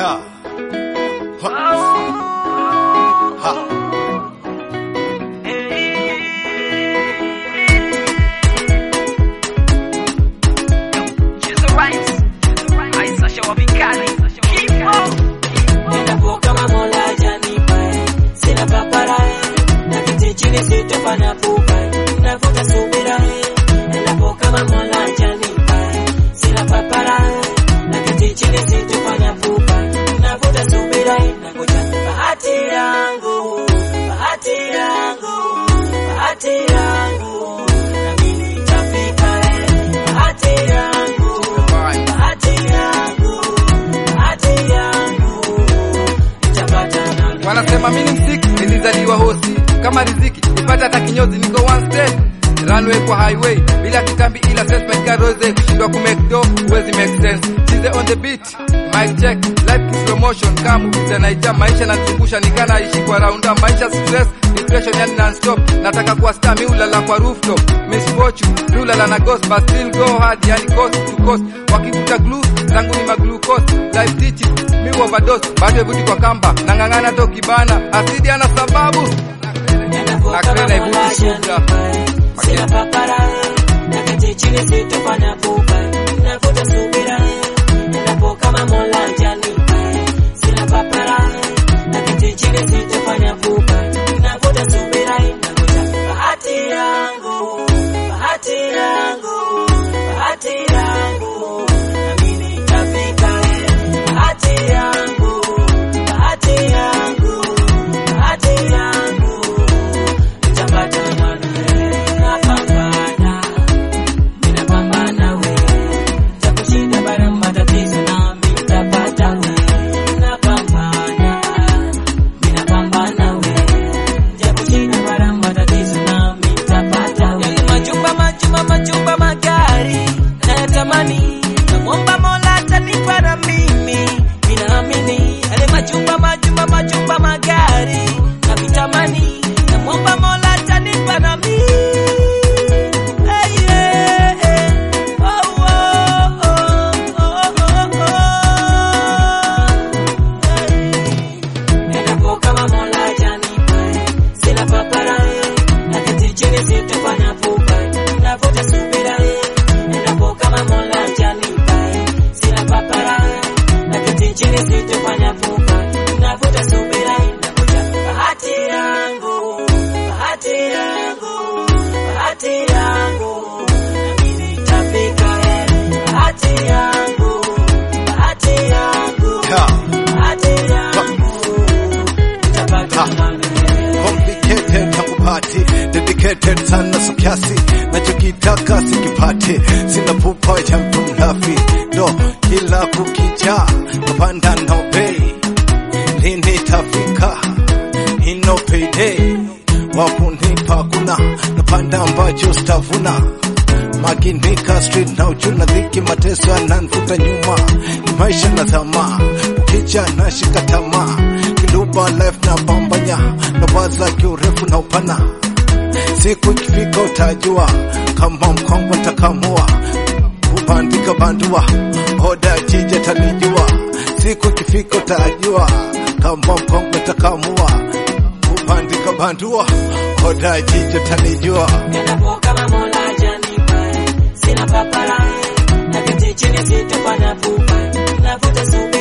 Ha. Ha. Ha. Endapo kama Mola hajanipa, sina papara, naketi chini sitofanya pupa, navuta subira. Endapo kama Mola hajanipa, sina papara, naketi chini sitofanya pupa, navuta subira. Nangoja bahati yangu, bahati yangu, bahati yangu, nami nitafika. Bahati yangu, bahati yangu, bahati yangu, nitapata nami. Wanasema mimi ni msiki, nilizaliwa hosi kama riziki, nipata hata kinyozi, niko one step runway kwa highway bila kitambi, ila sense katika rose, kushindwa ku make do huwezi make sense. Chize on the beat, mic check, life in slow motion, kama ukiza naija maisha nanizungusha, nikana ishi kwa raunda, maisha stress depression yani non stop, nataka kuwa star, mi ulala kwa rooftop, misfortune mi ulala na ghost, but still go hard, yani coast to coast, wakikuta glue zangu ni maglucose, life teaching mi overdose, bado evuti kwa kamba, nang'ang'ana toki bana, asidi ana sababu Na krena ivuti subra. Sina papara, naketi chini sitofanya pupa, navuta subira. Endapo kama Mola hajanipa, sina papara, naketi chini sitofanya pupa, navuta subira. Nangoja bahati yangu, bahati yangu, bahati yangu, nami nitafika. Bahati yangu, bahati yangu, bahati yangu, nitapata nami. Napambana, ninapambana we, takushinda bara matatizo nami nitapata we. Napambana, ninapambana we, takushinda bara matatizo nami nitapata we. Majumba, majumba, majumba, magari nayatamani, namwomba Mola atanipa na mimi, ninaamini yale majumba, majumba, majumba, magari navitamani, namwomba Mola atanipa na mimi. Hey, yeah, yeah. Oh, oh, oh, oh, oh, oh. Hey. Endapo kama Mola hajanipa, sina papara, naketi chini sitofanya pupa, navuta subira. Endapo kama Mola hajanipa, sina papara, naketi chini sitofanya pupa, navuta subira. Nangoja bahati yangu, bahati yangu, bahati yangu, nami nitafika. Bahati yangu, bahati yangu, Ha. bahati yangu, nitapata nami. Complicated tangu pati dedicated sana so kiasi nachokitaka sikipati sina pupa ya mtu mlafi ndo kila kukicha napanda no pay lini tafika ino payday wakunipa kuna napanda ambacho stavuna makinika street na uchuna dhiki mateso yananfuta nyuma ni maisha na tamaa ukicha na shika tamaa kiluba life na pambanya na waza kiurefu na upana siku ikifika utajua kama mkongwe takamua kubandika bandua oda jija talijua siku ikifika utajua kama mkongwe takamua kubandika bandua oda jija talijua Endapo kama Mola hajanipa, sina papara, naketi chini sitofanya pupa, navuta subira.